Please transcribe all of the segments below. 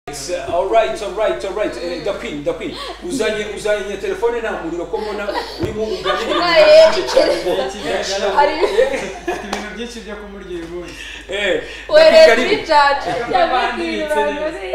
yes alright alright alright Eh, the queen the queen uzanye uzanye telefone nta muriro ko mbona urimo uganira ibintu Mwaye. byinshi cyane ngo Ari Mfite ibintu byinshi byo kumurya uyu munsi eh wereye Dakika kuri rimwe. jaji Yabanditse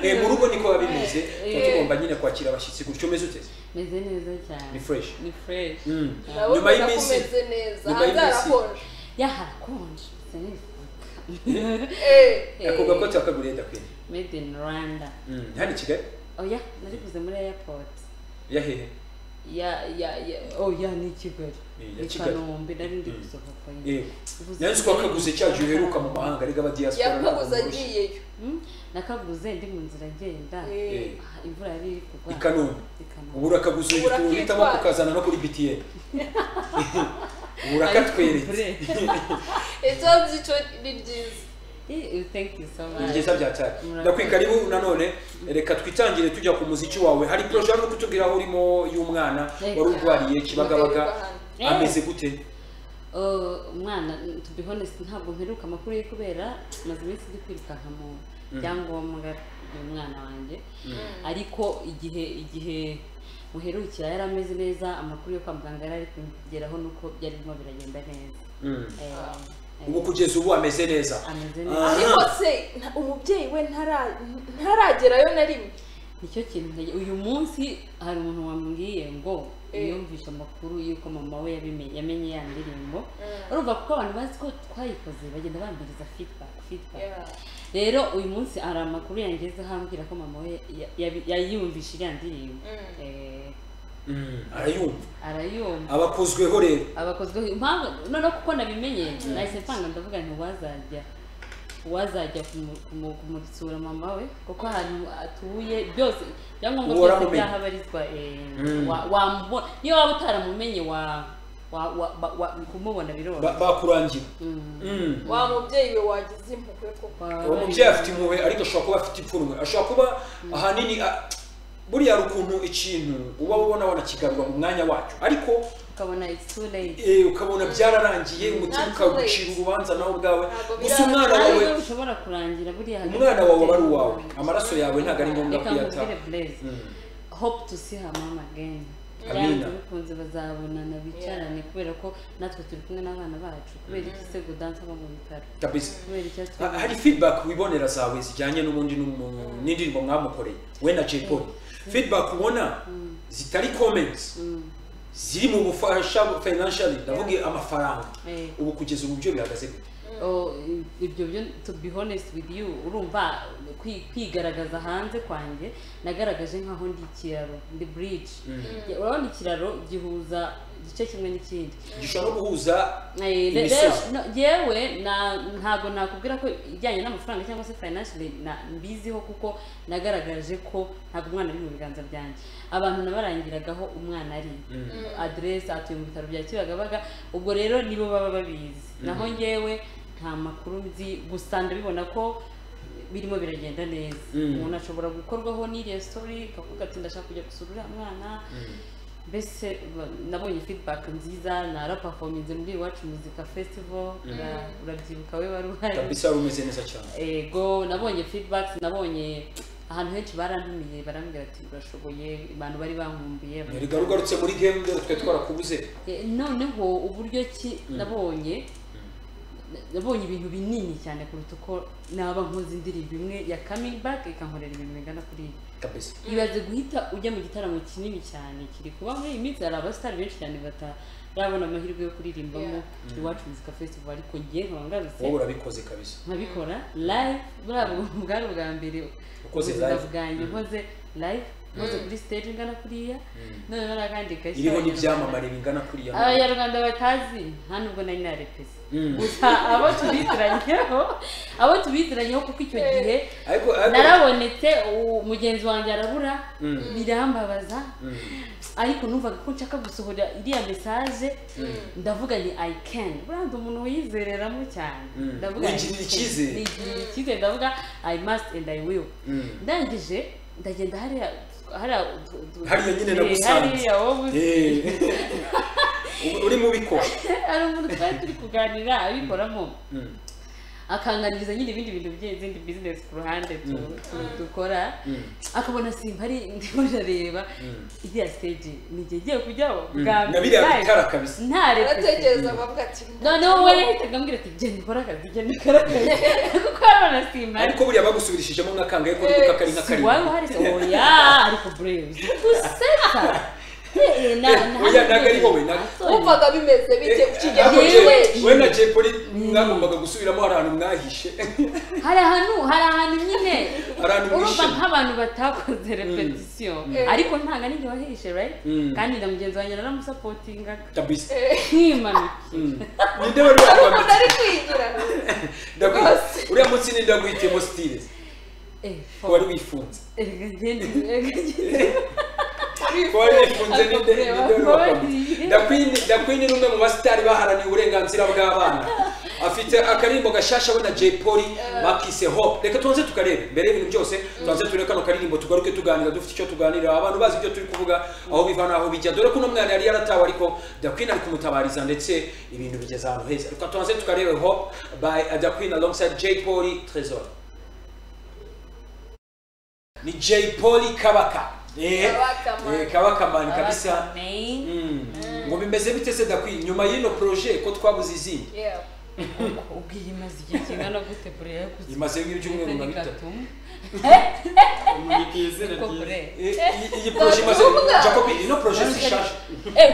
Eh, mu rugo niko biba bimeze tuba Eh. tugomba nyine kwakira abashyitsi gutyo umeze ute meze neza cyane ni fresh ni fresh Mm. nabo nyuma ubona ko y'iminsi umeze neza nyuma hanze y'iminsi- harakonje yaharakonje sinifuka Eh, ako gakote bakaguriye dakwini made in rwanda hano i kigali oya nariguze muri airport yahehe ya ya ya oya ni i kigali Eh, ya i kigali kanombe nari ndi gusohoka nyine yego nayo ko wakaguze cya gihe uheruka mu mahanga ariko aba diaspora yakoguze agiyeyo Mm, nakaguze ndi mu nzira ngenda Eh, Ah, imvura yari iri kugwa i kanombe I Kanombe. ubu urakaguze Ubu uhita uhitamo urakitwara. kukazana no kuri btn ubu urakatweretse Ariko icyo nzi cyo ni byiza Eh, eh, thank you so ni much byiza byatari Murakoze. ndakwi karibu nanone reka twitangire tujya ku muziki wawe hari poroje hano kutubwira aho urimo y'umwana Eh. wari urwariye Muteruka kibagabaga hano. Eh. ameze gute Oh, umwana to be honest ntabwo mperuka amakuru ye kubera maze iminsi ndi kwirukanka mu byangombwa by'umwana wanjye ariko igihe igihe muherukira yari ameze neza amakuru yo kwa muganga yari ari kugeraho nuko byari birimo biragenda neza Mm. Eh, eh, ubu kugeza ubu ameze neza ameze Ah. neza ariko se nta- umubyeyi we ntara- ntaragerayo na rimwe nicyo kintu ntege- uyu munsi hari umuntu wambwiye ngo Eh. yumvishe amakuru y'uko mama we yabimenye yamenye ya ndirimbo urumva kuko abantu bazi ko twayikoze bagenda bambiriza feedback feedback Yeah. rero uyu munsi hari amakuru yangezeho ambwira ko mama we ya- yabi- yayiyumvisha iriya ndirimbo Mm. Eh, Mm, arayumva arayumva abakozweho rero abakozweho impamvu noneho kuko nabimenye nahise mpanga ndavuga nti wazajya wazajya kumu- kumu- kumusura mama we kuko ahantu atuye byose ibyangombwa Ubu byose waramumenye. byahabarizwa eh, Mm. wa- wamubona niyo waba utaramumenye wa- wa- wa- ba- wa- kumubona biroroha ba- bakurangira Mm. Mm. wa mubyeyi we wagize impuhwe koko Waba uwo mubyeyi afite impuhwe ariko ashobora kuba afite ipfunwe ashobora kuba ahanini a- buriya hari ukuntu ikintu uba ubona wanakigarura mu mwanya wacyo ariko ukabona it's too late eh, ukabona byararangiye umutima Ntabwo ukagucira urubanza nawe ubwawe Ntabwo gusa birarangiye. umwana Ntawe wawe ushobora kurangira buriya hagati umwana wawe aba ari y'ababyeyi uwawe bawe. amaraso yawe ntabwo ari ngombwa Reka kuyata nkubwire Blaise, Mm. hope to see her mama again Amina. byanze bikunze bazabonana bicarane kubera ko natwe turi kumwe n'abana bacu kubera iki se Gaudence aba mu bitaro kabisa kubera iki atwe Ha- hari feedback wibonera zawe zijyanye n'ubundi n'umu- n'indirimbo mwamukoreye we na Jay Polly feedback ubona zitari comments ziri mu bufasha financially ndavuga amafaranga Eh. ubu kugeza ubu byo bihagaze gute Oh, ibyo byo to be honest with you urumva kwi- kwigaragaza hanze kwanjye nagaragaje nkaho ndi ikiraro ndi bridge urabona ikiraro gihuza igice kimwe n'ikindi gishobora no guhuza Eh, re- Imisozi. rero no, yewe na- ntago nakubwira ko ijyanye n'amafaranga cyangwa se financially na mbiziho kuko nagaragaje ko ntabwo umwana ari mu biganza byanjye abantu nabarangiragaho umwana ari aderesi atuye mu bitaro bya kibagabaga ubwo rero nibo baba babizi naho ngewe nta makuru nzi gusa ndabibona ko birimo biragenda neza Mm. umuntu ashobora gukorwaho n'iriya story akavuga ati ndashaka kujya gusura uriya mwana mbese ba- nabonye feedback nziza narapafominze muri iwacu muzika festival ura- urabyibuka we wari uhari kabisa rumeze neza cyane ego nabonye feedback nabonye ahantu henshi barantumiye barambwira ati urashoboye abantu bari bankumbiye rega rugarutse muri game rero twe twarakubuze Eh, noneho uburyo ki nabonye nabonye ibintu binini cyane kuruta uko naba nkoze indirimbo imwe ya coming back ikankorera ibintu bingana kuri ibi kabisa ibaze guhita ujya mu gitaramo kinini cyane kiri kuba muri iyi minsi hari abasitari benshi cyane batarabona amahirwe yo kuririmbamo iwacu muzika festival ariko njye nkaba ngarutse wowe urabikoze kabisa nkabikora live buriya bu- bwari ubwa mbere Ukoze ubuzima live. bwanjye nkoze live nkoze kuri stage ingana kuriya none baragandika iriho n'ibyamamare bingana kuriya abanyarwanda batazi nta nubwo nari narepese Mm. gusa abo tubiziranyeho abo tubiziranyeho kuko icyo gihe ariko ariko narabonetse u- mugenzi wanjye arabura birambabaza ariko numvaga ko nshaka gusohora iriya mesaje ndavuga ni i can buranda umuntu wiyizereramo cyane Mm. ndavuga nti, Wigirira icyizere. nigirira icyizere ndavuga i must and i will Mm. ndangije ndagenda hariya hariya tu- tu- Hariya nyine eh, nagusanze. hariya wowe uzi. Eh. urimo ubikora hari umuntu twari turi kuganira abikoramo akanganiriza nyine ibindi bintu by'izindi bizinesi ku ruhande tu- tu- dukora Mm. akabona simba ari ndimo ndareba iriya siteji ni igihe igiye kujyaho bwa na biriya live. bitara kabisa ntaretse aratekereza bavuga ati noneho we yahitaga ambwira ati genda ukore akazi genda ukore akazi kuko yarabona simba ari ariko buriya bagusubirishijemo nk'akangahe ko nibuka kari nka si karindwi waba uhari se oya ariko brave uzi guseka Eh, na- na- Oya, ntabwo ari wowe, ntabwo- Asore. wumvaga bimeze bite ukigera Ariko muri Jay- we we na jay polly mwagombaga gusubiramo hari ahantu mwahishe hari ahantu hari ahantu nyine hari ahantu urumva mwishe nk'abantu batakoze repetisiyo ariko ntabwo ari njye wahishe right Mm. kandi na mugenzi wanjye naramusapotingaga kabisa nkimanuka Mm. ninde wari ari umuntu wakwambitse ari kwigira Ndakwi- Rwose. uriya munsi ninde waguhitiyemo stile Eh, ko wari wifunze erega ngende erega ngende ko wari wifunze ninde Akakubwira ninde wari wakwambitse wakwambitse. Dakwini Dakwini ni umwe mu basitari baharaniye uburenganzira bw'abana afite akaririmbo gashasha we na jay polly bakise hope reka tubanze tukarebe mbere y'ibintu byose tubanze turebe kano karirimbo tugaruke tuganira dufite icyo tuganira abantu bazi ibyo turi kuvuga aho biva n'aho bijya dore ko uno mwana yari yaratawe ariko Dakwini ari kumutabariza ndetse ibintu bigeze ahantu heza reka tubanze tukarebe hope by Dakwini alongside jay polly trezor ni jay polly kabaka Eh, Kabaka man. eh, kabaka mani kabisa Main. Mm. ngo bimeze bite se dakwi nyuma y'ino projet ko twabuze izindi ubwira imaze igihe kingana gute bure yaguze imaze nk'ibyumweru nka bitatu gatuma umurikira izina ryiza ko bure Eh, iyi- iyi projet imaze Ndavuga. jacobi ino projet zishaje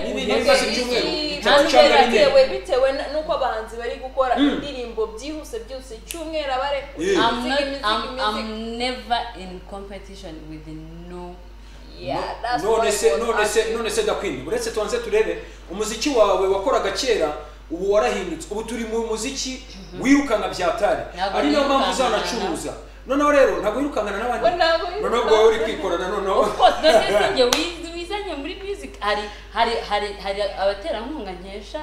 Ibi- ibi bimaze ibyumweru bitatu cyangwa bine bitewe bitewe n'uko abahanzi bari gukora indirimbo byihuse byihuse icyumweru aba ari Yeah. I'm Music, music, not I'm I'm music. never in competition with no Yeah, that's none what I se was none se asking. none se dakwini uretse tubanze turebe umuziki wawe wakoraga kera ubu warahindutse ubu turi mu muziki wirukanka byatari Ntabwo ari niyo mpamvu wirukankana. uzanacuruza noneho rero ntabwo wirukankana n'abandi Bo ntabwo noneho wirukankana. ubwo wowe uri kwikorana noneho of course none sinjye wiz- wizanye muri music hari hari hari hari abaterankunga nkesha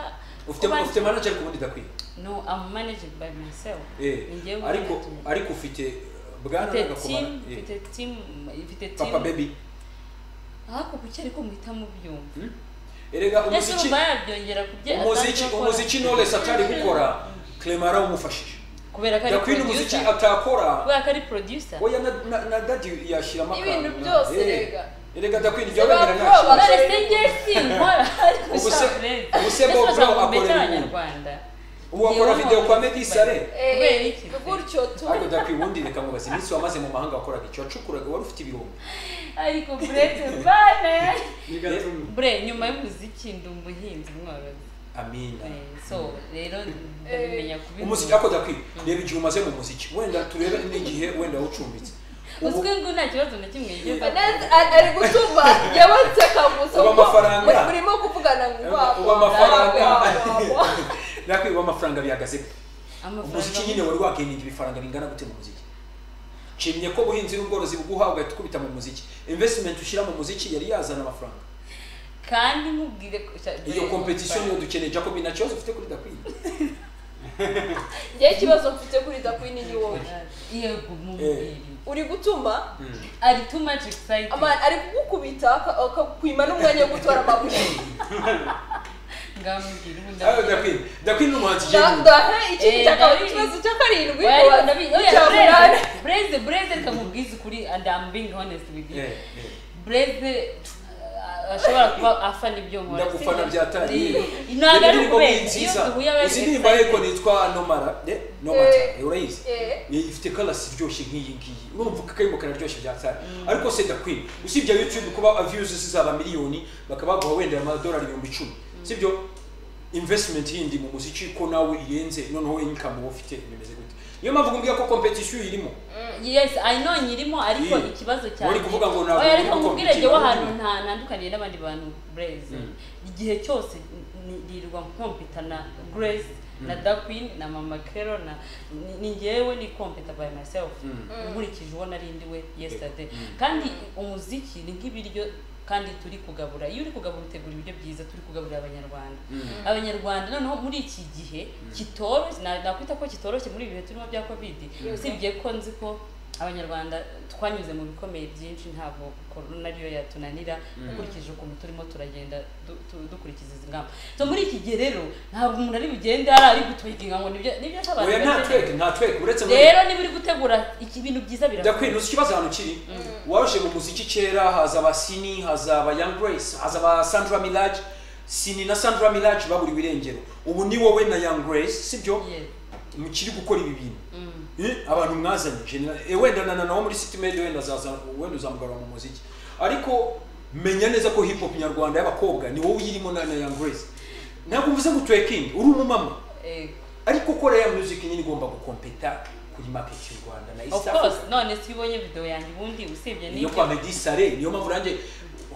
ufite kuba- ufite manager ku bundi dakwini no I'm managed by myself Eh, Ni njyewe ariko management. ariko ufite bwana mfite n'agakomano. team Eh, mfite team mfite team papa baby ariko kuki ariko muhita mubyumva erega ese umuziki urumva yabyongera kubye umuziki umuziki knowless atari gukora clement arawumufashije kubera ko ari yakwina umuziki producer atakora kubera ko ari producer oya na- na na dadi yashyiramo akantu. Ibintu byose, Eh, erega. erega dakwina ibyo Se wenda ba ntacyo pro, ba- none se njye sinkora ariko Ubuse- shaburete ubuse Bob Brown akorera ibintu. abanyarwanda ubu akora video kwa Meddy Saleh kubera iki Eh, gutyo tu ariko dakwina ubundi reka mubaze iminsi wamaze mu mahanga wakoraga iki wacukuraga wari ufite ibihumbi ariko burete bane n'igatuma bure nyuma y'umuziki ndi umuhinzi mworozi amina Eh, so rero ndabimenya umuziki kubivuga ariko dakwina reba igihe umaze mu muziki wenda turebe n'igihe wenda wacumbitse Ubu- uzwi ngo nta kibazo na kimwe yigeze Anez a- ari gutuma yabaseka gusa Ubu kuko amafaranga. muri- murimo kuvugana ngo Ubu wabo, wabo, amafaranga. wabo, wabo. dakwina ubu amafaranga bihagaze gute? umuziki nyine amafaranga wari wageninga ibifaranga bingana gute mu muziki nshimye ko ubuhinzi n'ubworozi buguha ugahita ukubita mu muziki investment ushyira mu muziki yari yazana amafaranga kandi nkubwire ko- iyo Bure, competition niyo dukeneye jacobi nta kibazo ufite kuri dakwiye njyewe ikibazo mfite kuri dakwini ni wowe yego mubwire uri gutuma ari too much excited ama- ari kugukubita aka- akakwima n'umwanya wo gutora amabuye ngamubwira ubundi dakwiye dakwiye ni umuhanzi Da- igihugu dahe Eh, ikindi cyakaba David. ikibazo cya karindwi Well, wa- ndabizi- oya, cya munani Blaise- Blaise- Blaise reka mubwize ukuri and I'm being honest with you. Eh, eh. Blaise, uh, ashobora kuba afa n'ibyo nkora. ndagufana byatari Eh, ntabwo Reba ari indirimbo ukubera. ni Iyo nziza duhuye aba ari izi ndirimbo ariko excited. nitwa nomara eh, nomata Eh, eh, urayizi eh. Eh, ifite karasi iryoshye nk'iyi ngiyi urumva ko akaririmbo kararyoshye byatari ariko se dakwini usibye youtube kuba views zizaba miliyoni bakaba baguha wenda amadolari ibihumbi icumi sibyo investment yindi mu muziki ko nawe irenze noneho income wowe ufite bimeze gute niyo mpamvu ngumbwira ko competition irimo Yes, I know nyirimo ariko Yeah. ikibazo Wari kuvuga ngo ntabwo Oya, ariko uri nkubwire jyewe gukora ahantu umukino. nta- ntandukaniye n'abandi bantu Blaise. igihe cyose ni- nirirwa nkompita na Grace na Daquin na Mama Kero na ni- ni njyewe ni kompita by myself nkurikije uwo nari ndi we yesterday kandi umuziki ni nk'ibiryo kandi turi kugabura iyo uri kugabura utegura ibiryo byiza turi kugaburira abanyarwanda abanyarwanda noneho muri iki gihe kitoroshye na- nakwita ko kitoroshye muri ibi bihe turimo bya covid usibye ko nzi ko abanyarwanda twanyuze mu bikomeye byinshi ntabwo korona ariyo yatunanira ukurikije ukuntu turimo turagenda du- tu- dukurikiza izi ngamba so muri iki gihe rero ntabwo umuntu ari bugende ari ari gutwekinga ngo nibyo nibyo abantu oya nta bakeneye. tweke nta tweke uretse rero niba uri gutegura iki bintu jya byiza birakora kwinusa ikibazo ahantu kiri warushe mu muziki kera haza abasini haza aba young grace haza aba sandra milage sini na sandra milage baburiwe irengero ubu ni wowe na young grace sibyo Yes. mukiri gukora ibi bintu Eh, abantu mwazanye genera- eh, wenda na- na nawo muri city media wenda azaza wenda uzamugarura mu muziki ariko menya neza ko hip hop nyarwanda y'abakobwa ni wowe uyirimo na na young grace ntabwo mvuze ngo tweking uri umumama Eh, ariko kora ya music nyine igomba gukompeta kuri market y'u Rwanda na of East course Africa none si ubonye video yanjye ubundi usibye niyo n'ibyo kwa Meddy Saleh niyo mpamvu nanjye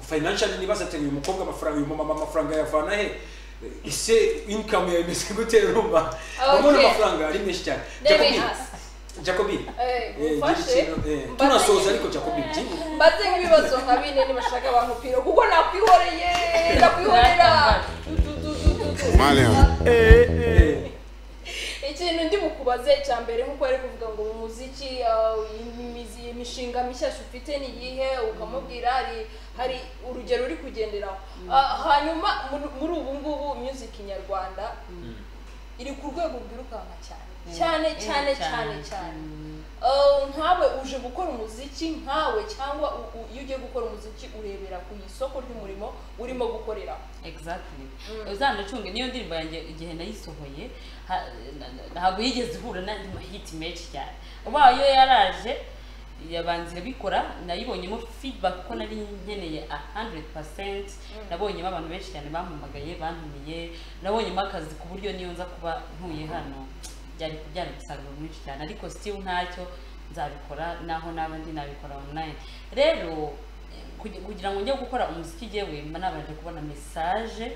financially nibaza ati uyu mukobwa amafaranga uyu mumama amafaranga yavana he ese income yawe imeze gute urumva Okay. urabona amafaranga ari menshi cyane ndebe Jacobine hasi Jacobine Eh, Eh, umfashe gira ikintu, eh, mbaze tunasoza nk'ibi- ariko Jacobine byinshi mbaze nk'ibibazo nka bine nibashaka abantu piro kuko nakwihoreye nakwihorera Du- du- du- du- du- du. ikintu ndi bukubaze cya mbere nk'uko ari kuvuga ngo mu muziki ah, imizi- imishinga mishyashya ufite ni iyihe ukamubwira hari hari urugero uri kugenderaho Ah, hanyuma muri- muri ubu ngubu music nyarwanda iri ku rwego rwirukanka cyane cyane cyane cyane cyane Uh, nkawe uje gukora umuziki nkawe cyangwa u- u- iyo ugiye gukora umuziki urebera ku isoko ry'umurimo urimo gukorera exactly Mm. uzanacunge niyo ndirimbo yanjye igihe nayisohoye ha- na- na- ntabwo yigeze ihura n'andi mahiti menshi cyane ubaye iyo yaraje yabanza irabikora nayibonyemo feedback ko nari nkeneye 100% nabonyemo abantu benshi cyane bampamagaye bantumiye nabonyemo akazi ku buryo niyo nza kuba ntuye hano byari byari umusaruro mwinshi cyane ariko still ntacyo nzabikora naho naba ndi nabikora online rero kugi- kugira ngo njye gukora umuziki jyewe mba nabanje kubona mesaje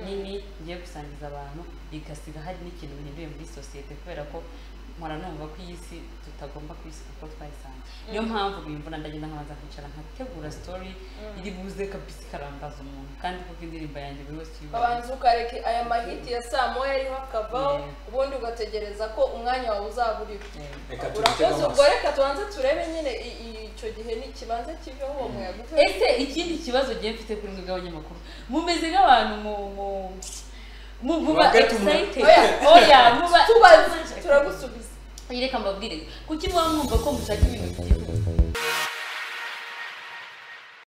nini ngiye gusangiza abantu bigasiga hari n'ikintu bihinduye muri sosiyete kubera ko mpora numva ko iyi si tutagomba kuyisiga uko twayisanze niyo mpamvu bimvura ndagenda nkabanza kwicara nkategura story iri buze kabisa ikarangaza umuntu kandi kuko indirimbo yanjye buri wese uyibonye ukabanza ukareka aya mahiti ya saa moya ariho akavaho Yeah. ubundi ugategereza ko umwanya wawe uzaba uriho reka tubitege urakoze ubwo amaso reka tubanze turebe nyine i- i- icyo gihe n'ikibanza kiveho uwo muyaga uve- ese ikindi kibazo gihe mfite kuri mwebwe abanyamakuru mumeze nk'abantu mu mu mu muba Bagatu mu- excited Oya. oya muba tubaze turagusubiza Iyi reka mbabwire kuki muba mwumva ko mushaka ibintu byihuta